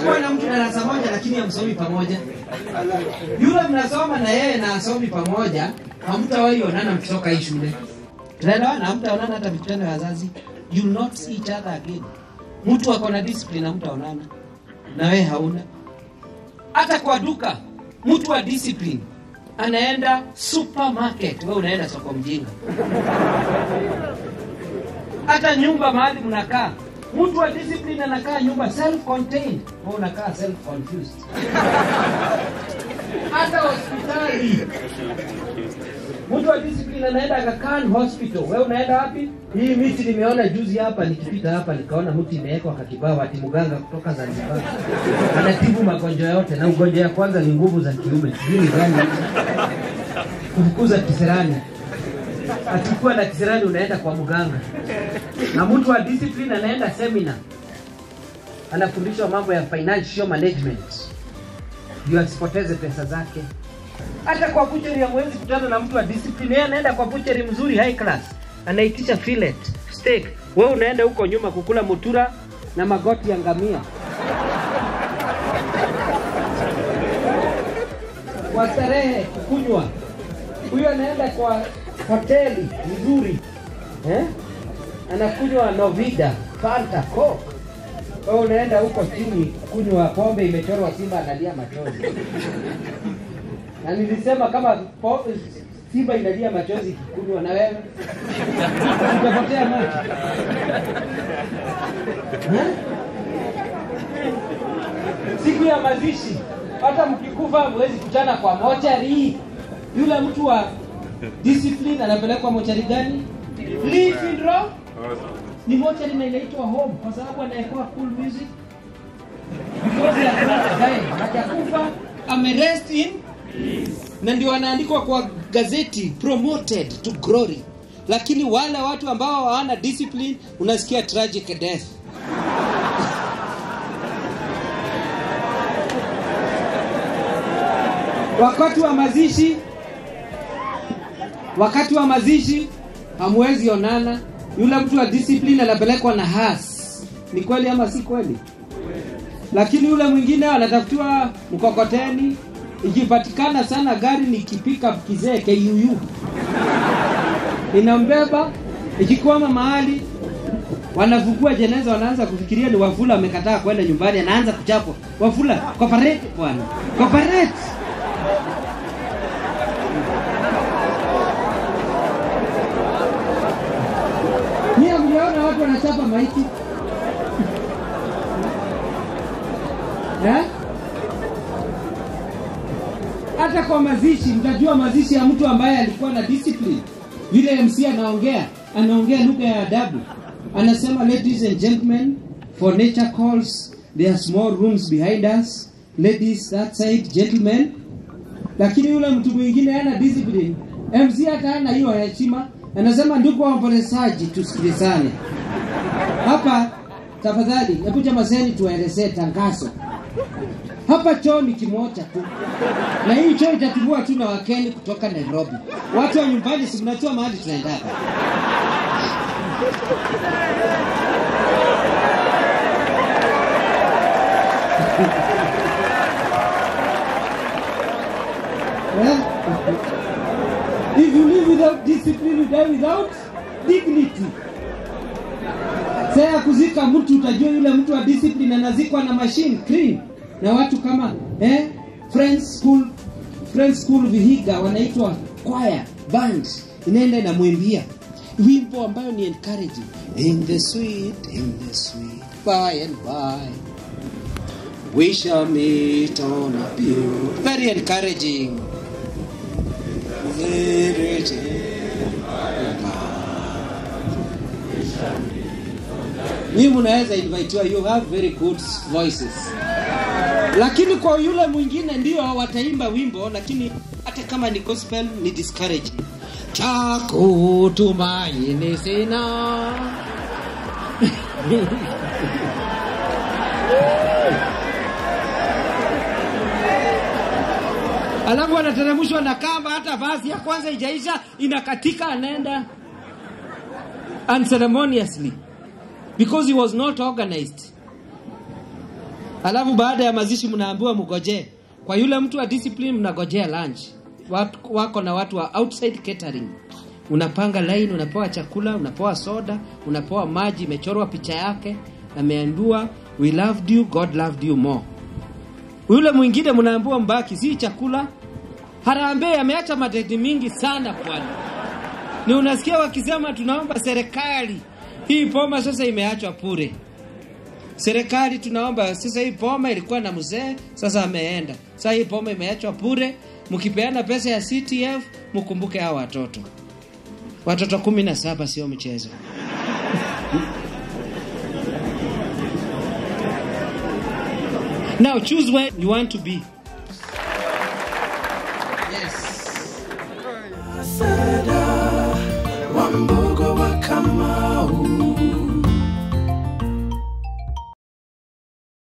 kuwa na mtu darasa moja lakini hamsomi pamoja. Yule mnasoma na yeye na asomi pamoja, hamtawahi onana mkitoka hii shule. Tunaelewana? Hamtaonana hata mikutano ya wazazi. You will not see each other again. Mtu ako na discipline hamtaonana na wewe hauna. Hata kwa duka, mtu wa discipline anaenda supermarket, wewe unaenda soko mjinga. Hata nyumba mahali mnakaa, mtu wa discipline anakaa nyumba self contained, wewe unakaa self confused. Hata hospitali mtu wa discipline anaenda Aga Khan hospital, wewe unaenda wapi? Hii miti nimeona juzi hapa, nikipita hapa nikaona mti imewekwa kakibao, ati mganga kutoka Zanzibar anatibu magonjwa yote, na ugonjwa ya kwanza ni nguvu za kiume. Sijui ni gani kufukuza kisirani. Akikuwa na kisirani unaenda kwa mganga, na mtu wa discipline anaenda seminar, anafundishwa mambo ya financial management ndio asipoteze pesa zake. Hata kwa butchery hamwezi kutana na mtu wa discipline. Yeye anaenda kwa butchery mzuri high class, anaitisha fillet steak, wewe unaenda huko nyuma kukula mutura na magoti ya ngamia. Kwa starehe kukunywa, huyo anaenda kwa hoteli nzuri eh? anakunywa Novida, Fanta, Coke. Wewe unaenda huko chini kunywa pombe imechorwa simba analia machozi na nilisema kama po, simba inalia machozi ikikunywa na wewe utapotea macho Eh? siku ya mazishi hata mkikufa hamwezi kutana kwa mochari yule mtu wa discipline anapelekwa mochari gani Live in Rock ni mochari na inaitwa home kwa sababu anaekoa cool music because ya hajakufa amerest in na ndio wanaandikwa kwa gazeti promoted to glory lakini wale watu ambao hawana discipline unasikia tragic death wakati wa mazishi wakati wa mazishi hamwezi onana yule mtu wa discipline anapelekwa na has ni kweli ama si kweli lakini yule mwingine anatafutiwa mkokoteni ikipatikana sana gari ni kipika kizee KUU inambeba ikikwama mahali wanafukua jeneza wanaanza kufikiria ni wafula amekataa kwenda nyumbani anaanza kuchapwa wafula cooperate bwana cooperate Nyie hamjaona watu wanachapa maiti eh? hata kwa mazishi mtajua mazishi ya mtu ambaye alikuwa na discipline vile mc anaongea anaongea lugha ya adabu anasema ladies and gentlemen for nature calls there are small rooms behind us ladies that side gentlemen lakini yule mtu mwingine ana discipline mc hata hana hiyo heshima anasema ndugu waombolezaji tusikilizane hapa tafadhali hebu jamaseni tuwaelezee tangazo hapa choo ni kimoja tu na hii choo itatumiwa tu na wakeni kutoka nairobi watu wa nyumbani si mnajua mahali tunaendaka Eh? If you live without discipline, you die without dignity. Saa ya kuzika mtu utajua yule mtu wa discipline anazikwa na machine clean na watu kama eh, Friends School Friends School Vihiga wanaitwa choir band inaenda inamwimbia wimbo ambayo ni encouraging in the sweet in the sweet by and by we shall meet on a pure very encouraging Nyinyi mnaweza invitiwa, you have very good voices. Lakini kwa yule mwingine ndio wataimba wimbo, lakini hata kama ni gospel ni discouraging. Cha kutumaini sina alafu anateremshwa na kamba, hata vazi ya kwanza ijaisha, inakatika, anaenda unceremoniously because he was not organized. alafu baada ya mazishi mnaambiwa mgojee kwa yule mtu wa discipline mnagojea lunch watu, wako na watu wa outside catering unapanga line unapewa chakula unapewa soda unapewa maji imechorwa picha yake ameandua we loved you god loved you more yule mwingine mnaambiwa mbaki si chakula harambee ameacha madeni mingi sana pwani ni unasikia wakisema tunaomba serikali hii poma sasa imeachwa pure serikali tunaomba sasa hii poma ilikuwa na mzee sasa ameenda sasa hii poma imeachwa pure mkipeana pesa ya ctf mkumbuke hao watoto watoto kumi na saba sio mchezo now choose where you want to be